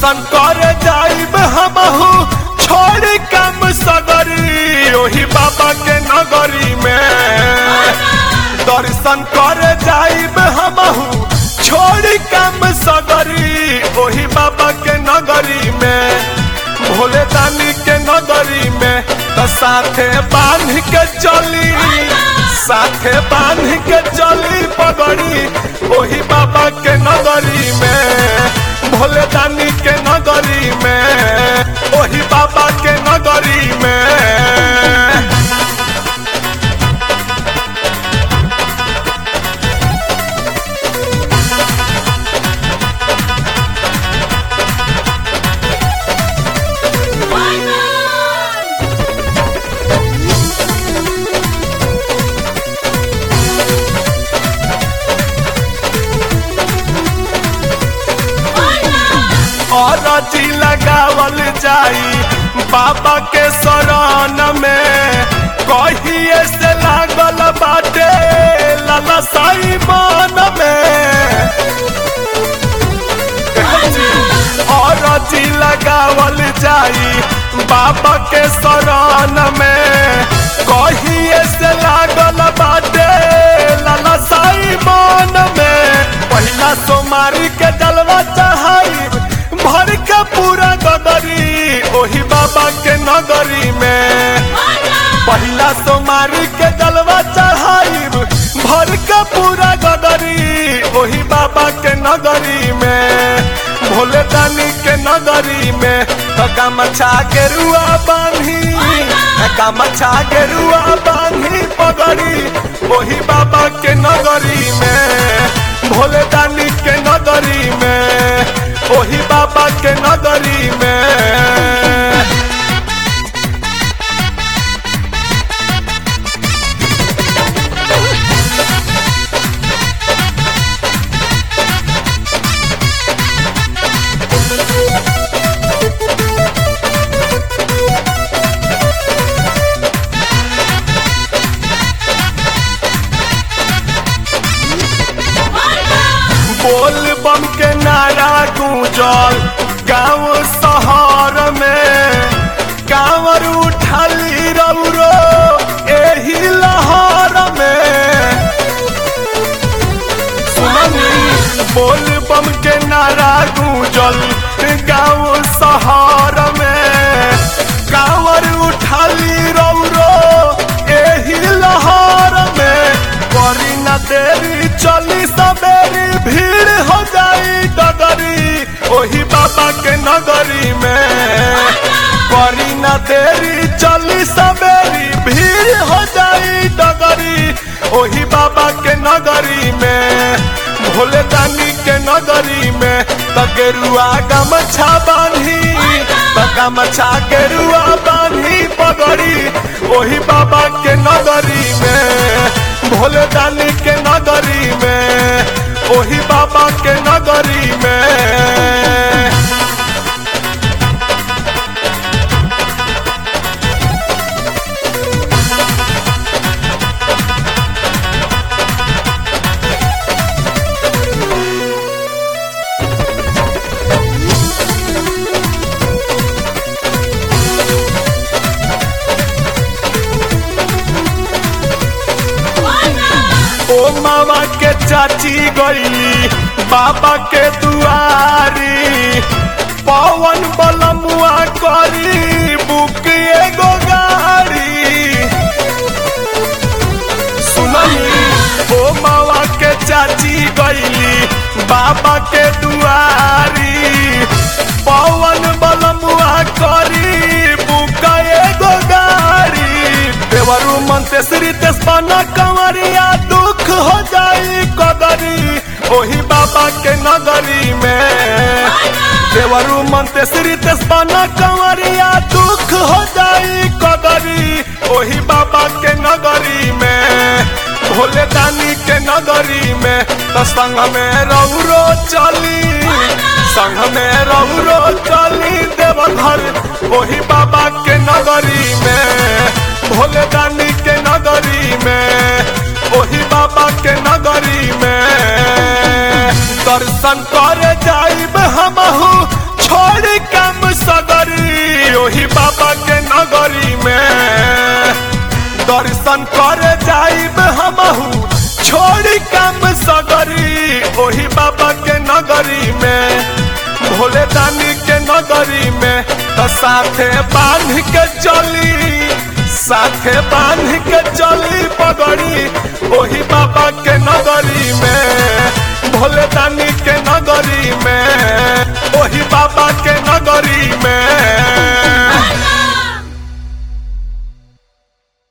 दर्शन करे जाइब हमहू छोड़ कम सगरी ओही बाबा के नगरी में दर्शन करे जाइब हमहू छोड़ कम सगरी ओही बाबा के नगरी में भोले दानी के नगरी में तो साथे बांध के चली साथे बांध के चली पगड़ी ओही बाबा के नगरी में भोले दानी के नगरी में ओही बाबा के नगरी में और जी लगावल जाई बाबा के शरण में कहिए से लागल बाटे लाला साई मन में और जी लगावल जाई बाबा के शरण में कहिए से लागल बाटे लाला साई मन में पहिला सोमारी के जलवा चढ़ाई भर के पूरा गगरी ओही बाबा के नगरी में पहिला सोमारी के जलवा चढ़ाई भर के पूरा गगरी ओही बाबा के नगरी में भोले दानी के नगरी में तो गमछा के रुआ बांधी गमछा के रुआ बांधी पगड़ी ओही बाबा के नगरी में भोले दानी के नगरी में ओही बाबा के नगरी में बोल बम के नारा गूंजल गांव शहर में कांवर उठाली रौरो एही लहर में सुननी बोल बम के नारा गूंजल गांव शहर में कांवर उठाली रौरो एही लहर में करी न देरी चली सवेरी भीड़ हो जाई डगरी ओही बाबा के नगरी में करी न देरी चली सवेरी भीड़ हो जाई डगरी ओही बाबा के नगरी में भोले दानी के नगरी में तगेरुआ गमछा बांधी गमछा गेरुआ बांधी पगड़ी ओही बाबा के नगरी में भोले दानी के नगरी में ओही बाबा के नगरी में ओ मामा के चाची गईली बाबा के दुआरी पवन बलमुआ करी बुक एगो गाड़ी सुनली ओ मामा के चाची गईली बाबा के दुआरी पवन बलमुआ करी बुक एगो गाड़ी देवरू मनते श्री तेस्पाना कंवरिया दुख हो जाई कदरी ओही बाबा के नगरी में देवरू मनते श्री तेस्पाना कंवरिया दुख हो जाई कदरी ओही बाबा के नगरी में भोले दानी के नगरी में तो संग में रौरो चली संग में रौरो चली देवघर ओही बाबा के नगरी में भोले दानी के नगरी में ओही बाबा के नगरी में दर्शन करे जाइब हमहू छोड़ ओही बाबा के नगरी में दर्शन करे जाइब हमहू छोड़ी काम सगरी ओही बाबा के नगरी में भोले दानी के नगरी में तो साथे बांध के चली साथे बांध के चली पगड़ी ओही बाबा के नगरी में भोले दानी के नगरी में ओही बाबा